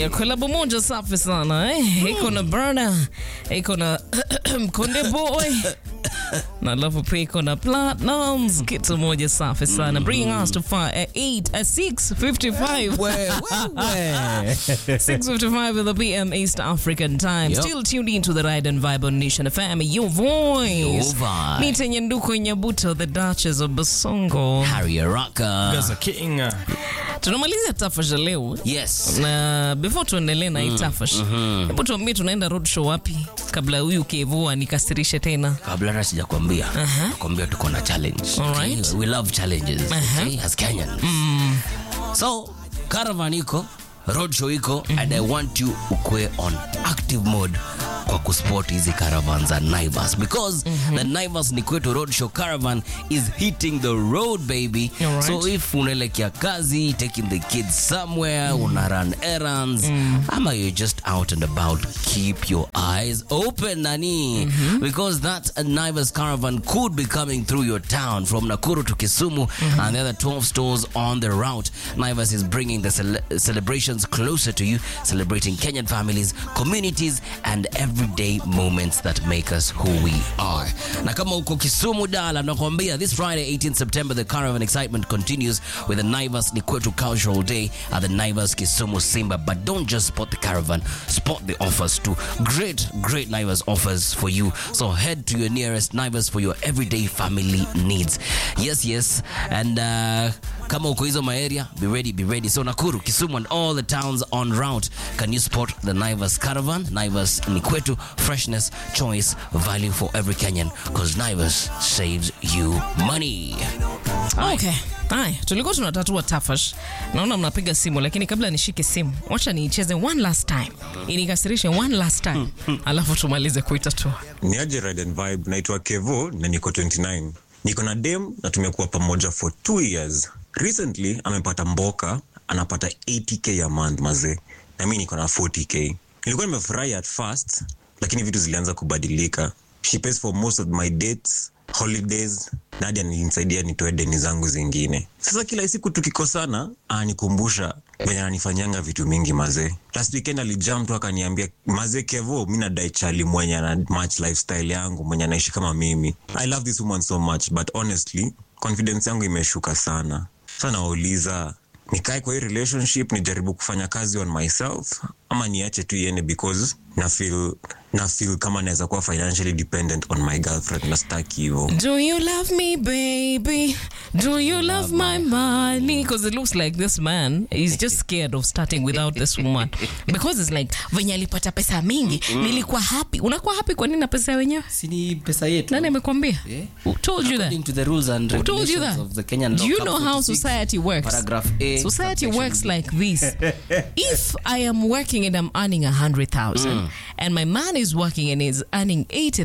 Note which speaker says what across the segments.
Speaker 1: Haya, kolabo moja safi sana eh? Iko na Burna, iko na Konde Boy na alafu pia iko na Platinums, kitu moja safi sana. Bring us to far at 8 at 6:55. 6:55 in the PM East African time.
Speaker 2: Yep.
Speaker 1: Still tuned into the Ride and Vibe on Nation FM. Your voice.
Speaker 2: Your vibe.
Speaker 1: Nita Nyanduko Nyabuto, the Duchess of Basongo.
Speaker 2: Harry Araka.
Speaker 3: Gaza King. uh,
Speaker 1: Tunamaliza tafasha leo.
Speaker 2: Yes.
Speaker 1: na before tuendelee na hii tafash hebu tuambie tunaenda roadshow wapi kabla huyu kevu anikasirishe tena
Speaker 2: kabla hata sijakwambia nakwambia tuko na challenge
Speaker 1: Alright.
Speaker 2: okay? we love challenges okay? as Kenyans so caravan iko roadshow iko and i want you ukwe on active mode kwa kusport hizi caravan za Naivas because the Naivas ni kwetu roadshow caravan is hitting the road baby
Speaker 1: Alright.
Speaker 2: so if unaelekea kazi taking the kids somewhere una run errands ama you're just out and about keep your eyes open nani because that Naivas caravan could be coming through your town from Nakuru to Kisumu and the other 12 stores on the route Naivas is bringing the cele- celebrations closer to you celebrating Kenyan families communities and everyday moments that make us who we are na kama uko Kisumu Dala nakwambia this Friday 18th September the caravan excitement continues with the Naivas Nikwetu Cultural Day at the Naivas Kisumu Simba but don't just spot the caravan spot the offers too great great Naivas offers for you so head to your nearest Naivas for your everyday family needs yes yes and uh, kama uko hizo maeria be ready be ready so Nakuru Kisumu and all the towns on route can you spot the Naivas caravan Naivas Nikwetu freshness choice value for every Kenyan because Naivas saves you money
Speaker 1: okay haya tulikuwa tunatatua tafash naona mnapiga simu lakini kabla nishike simu wacha niicheze one last time inikasirishe one last time alafu tumalize kuitatua
Speaker 3: ni aje Ride and Vibe. Naitwa Kevo na niko 29. Niko na dem na tumekuwa pamoja for two years. Recently amepata mboka, anapata 80k a month mazee, na mi niko na 40k. Nilikuwa nimefurahi at first, lakini vitu zilianza kubadilika. She pays for most of my dates holidays na hadi aninisaidia nitoe deni zangu zingine. Sasa kila siku tukikosana, ananikumbusha venye ananifanyanga vitu mingi mazee. Last weekend alijam tu akaniambia, mazee Kevo, mi nadai chali mwenye ana match lifestyle yangu, mwenye anaishi kama mimi. I love this woman so much but honestly confidence yangu imeshuka sana. Sasa nawauliza nikae kwa hii relationship nijaribu kufanya kazi on myself ama niache tu iende because na feel na feel kama naweza kuwa financially dependent on my girlfriend na staki hivo
Speaker 1: Do you love me, baby? Do you love my money? Because it looks like this man is just scared of starting without this woman. Because it's like, venye alipata pesa mingi, nilikuwa happy. Unakuwa happy kwa nini na pesa ya wenyewe?
Speaker 2: sini pesa yetu
Speaker 1: Nani amekwambia?
Speaker 2: Yeah.
Speaker 1: Who told you that?
Speaker 2: according to the rules and
Speaker 1: Who told you
Speaker 2: regulations
Speaker 1: that?
Speaker 2: of the Kenyan
Speaker 1: Do
Speaker 2: law
Speaker 1: you
Speaker 2: Cap
Speaker 1: know how
Speaker 2: 46,
Speaker 1: society works?
Speaker 2: paragraph A
Speaker 1: Society
Speaker 2: subsection
Speaker 1: works
Speaker 2: B.
Speaker 1: like this. if I am working and I'm earning a hundred thousand, and my man is working and is earning eighty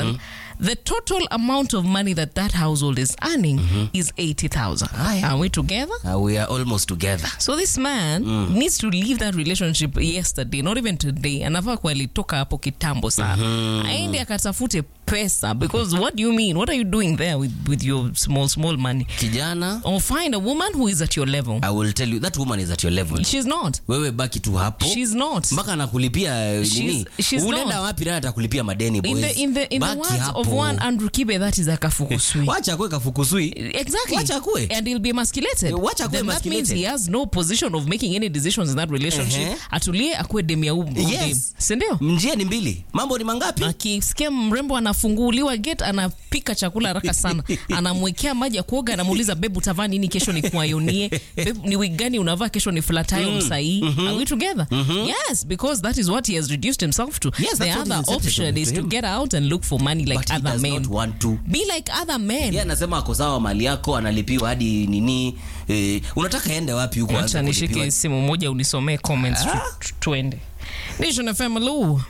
Speaker 1: the total amount of money that that household is earning is eighty thousand.
Speaker 2: Ah, yeah.
Speaker 1: Are we together?
Speaker 2: Uh, we are almost together
Speaker 1: So this man needs to leave that relationship yesterday, not even today. Anafaa kuwa alitoka hapo kitambo sana. Aende akatafute pesa because what do you mean? What are you doing there with, with your small small money?
Speaker 2: kijana
Speaker 1: Or find a woman who is at your level.
Speaker 2: i will tell you that woman is at your level
Speaker 1: She's not.
Speaker 2: wewe baki tu hapo
Speaker 1: She's not.
Speaker 2: mpaka anakulipia eh,
Speaker 1: She's-
Speaker 2: nini
Speaker 1: she's
Speaker 2: unaenda
Speaker 1: not.
Speaker 2: wapi naye atakulipia madeni
Speaker 1: In
Speaker 2: boys?
Speaker 1: the in the in the
Speaker 2: Baki
Speaker 1: words
Speaker 2: hapo.
Speaker 1: of one Andrew Kibe, that is a kafukusui.
Speaker 2: wacha kwe kafukusui
Speaker 1: Exactly.
Speaker 2: Wacha akue.
Speaker 1: And he'll be emasculated.
Speaker 2: Eh, wacha akue
Speaker 1: Then that means
Speaker 2: emasculated.
Speaker 1: he has no position of making any decisions in that relationship.
Speaker 2: Ehe.
Speaker 1: Atulie akue demu ya umu.
Speaker 2: Yes.
Speaker 1: Sindio?
Speaker 2: njia ni mbili mambo ni mangapi
Speaker 1: akisikia mrembo anafunguliwa gate anapika chakula haraka sana anamwekea maji ya kuoga anamuuliza bebu utavaa nini kesho ni kuayonie Babe, ni wig gani unavaa kesho ni flatayo msahii are we together yes because that is what he has reduced himself to
Speaker 2: Yes,
Speaker 1: the
Speaker 2: that's what
Speaker 1: other
Speaker 2: is acceptable
Speaker 1: option is
Speaker 2: to
Speaker 1: to
Speaker 2: him.
Speaker 1: get out and look for money like
Speaker 2: But he
Speaker 1: other
Speaker 2: does
Speaker 1: men
Speaker 2: not want to
Speaker 1: be like other men
Speaker 2: yeye anasema ako sawa mali yako analipiwa hadi nini eh, unataka ende wapi huko aanze
Speaker 1: acha nishike
Speaker 2: kulipiwa?
Speaker 1: simu moja unisomee comments tu- tu- tuende nation fm hello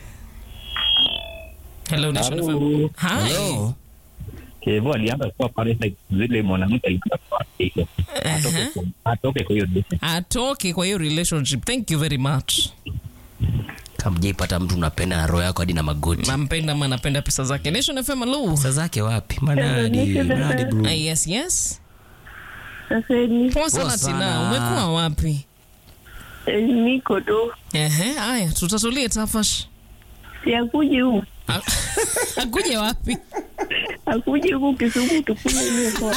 Speaker 1: hello nation fm hi
Speaker 2: Hello?
Speaker 4: Kevo alianza kuwa pale like zile mwanamke alikuwa kwa hiyo atoke kwa- atoke kwa hiyo date.
Speaker 1: atoke kwa hiyo relationship thank you very much
Speaker 2: kama hujaipata mtu unapenda na roho yako hadi na magoti
Speaker 1: nampenda ama napenda pesa zake nation fm hello
Speaker 2: pesa zake wapi manadi manadi bro
Speaker 1: Ah, yes yes
Speaker 5: Sasa ni
Speaker 1: poa sana
Speaker 2: Poa
Speaker 1: tina
Speaker 2: sana.
Speaker 1: umekuwa wapi
Speaker 5: Eh, niko tu
Speaker 1: Ehe, haya tutatulie tafash.
Speaker 5: siakuje huku
Speaker 1: Akuje wapi?
Speaker 5: akuje huku Kisumu tukule hiyo soda.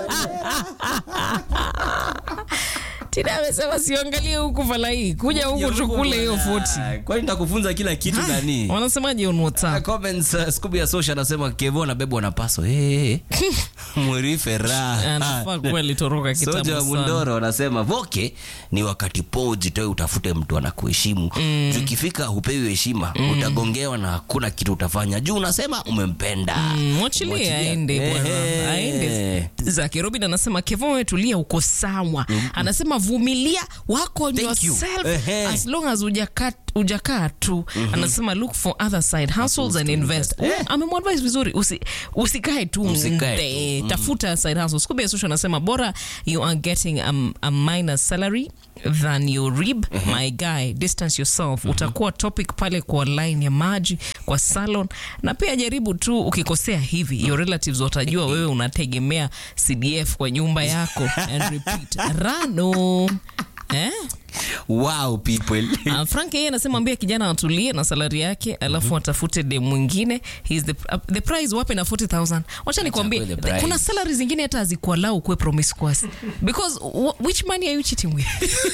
Speaker 1: Tina amesema siangalie huku falai, kuja huku tukule hiyo foti.
Speaker 2: Kwani nitakufunza kila kitu nani?
Speaker 1: Wanasemaje on
Speaker 2: Uh,
Speaker 1: WhatsApp?
Speaker 2: comments uh, Scooby ya social anasema Kevo na Bebo na paso. Hey, Mwirife raha.
Speaker 1: Anafaa kuwa alitoroka
Speaker 2: Soja wa
Speaker 1: kitambo sana.
Speaker 2: Mundoro anasema voke ni wakati po ujitoe utafute mtu anakuheshimu. Mm. Ukifika hupewi heshima, utagongewa na hakuna kitu utafanya. Juu unasema umempenda.
Speaker 1: Mm, Mwachilie
Speaker 2: Mwachilia.
Speaker 1: aende bwana,
Speaker 2: Ehe.
Speaker 1: aende zake. Robin anasema Kevin, wewe tulia, uko sawa. Anasema vumilia, wako on
Speaker 2: Thank you.
Speaker 1: yourself
Speaker 2: Ehe.
Speaker 1: as long as hujakaa hujakaa tu. Anasema look for other side hustles and
Speaker 2: to
Speaker 1: invest.
Speaker 2: invest.
Speaker 1: Oh, Amemwadvise vizuri, usi, usikae tu
Speaker 2: Usikae
Speaker 1: mde,
Speaker 2: tu.
Speaker 1: tafuta side hustles. Scooby Social anasema bora you are getting a, a minor salary than your rib my guy distance yourself utakuwa topic pale kwa line ya maji kwa salon na pia jaribu tu ukikosea hivi your relatives watajua wewe unategemea cdf kwa nyumba yako and repeat rano eh?
Speaker 2: Wow people.
Speaker 1: Uh, Frank yeye anasema ambia kijana atulie na salari yake alafu atafute dem mwingine He's the, uh, the prize wape na 40000 wacha nikwambie
Speaker 2: Achague the prize.
Speaker 1: kuna salary zingine hata hazikualau kuwe promiscuous because wh- which money are you cheating with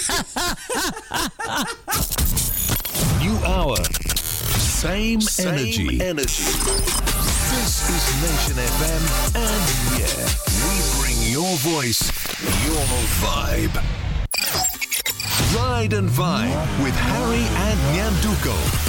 Speaker 6: New hour. Same,
Speaker 7: Same
Speaker 6: energy.
Speaker 7: energy.
Speaker 6: This is Nation FM, and yeah, we bring your voice, your vibe. Ride and Vibe with Harry and Nyanduko.